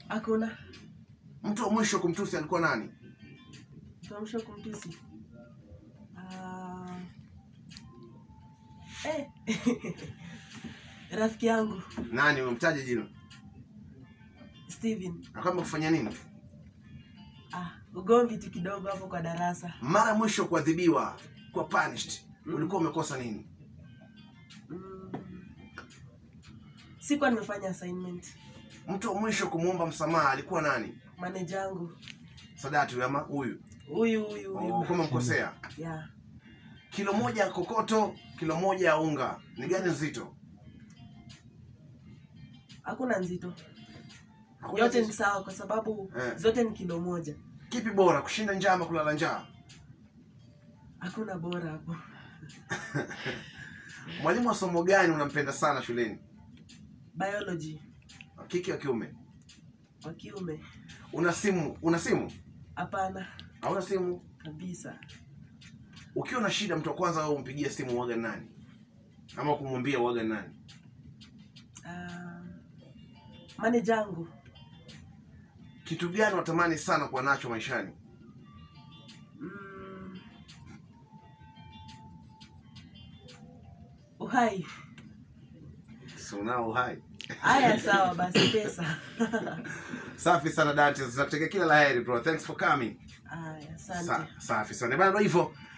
Hakuna. Mtu wa mwisho kumtusi alikuwa nani? Tuamsha kumtusi. Ah. Eh. Rafiki yangu Nani umemtaja jina? Steven. Akaamba kufanya nini? Ah, ugomvi tu kidogo hapo kwa darasa. Mara mwisho kuadhibiwa, kuwa punished, ulikuwa umekosa nini? Mm. Sikuwa nimefanya assignment. Mtu wa mwisho kumwomba msamaha alikuwa nani? Manager yangu Sadati huyu ama huyu? huyu huyu Oh, huyu. kama mkosea. Yeah. Kilo moja ya kokoto, kilo moja ya unga, ni gani nzito? Hakuna nzito. Hakuna Yote ni nzito. sawa kwa sababu Eh. zote ni kilo moja. Kipi bora, kushinda njaa ama kulala njaa? Hakuna bora hapo. Mwalimu wa somo gani unampenda sana shuleni? Biology Wa kike wa kiume? wa kiume. Una simu? Una simu? Hapana Hauna simu? kabisa. Ukiwa na shida, mtu wa kwanza wewe umpigia simu uwaga nani? Ama kumwambia uwaga nani? Ah, manager yangu Kitu gani unatamani sana kuwa nacho maishani? mm, uhai. Si unao uhai. Haya, sawa basi, pesa. Safi sana Dante, tunakutakia kila laheri bro. Thanks for coming. Haya, asante. Sa, safi sana bana, ndio hivyo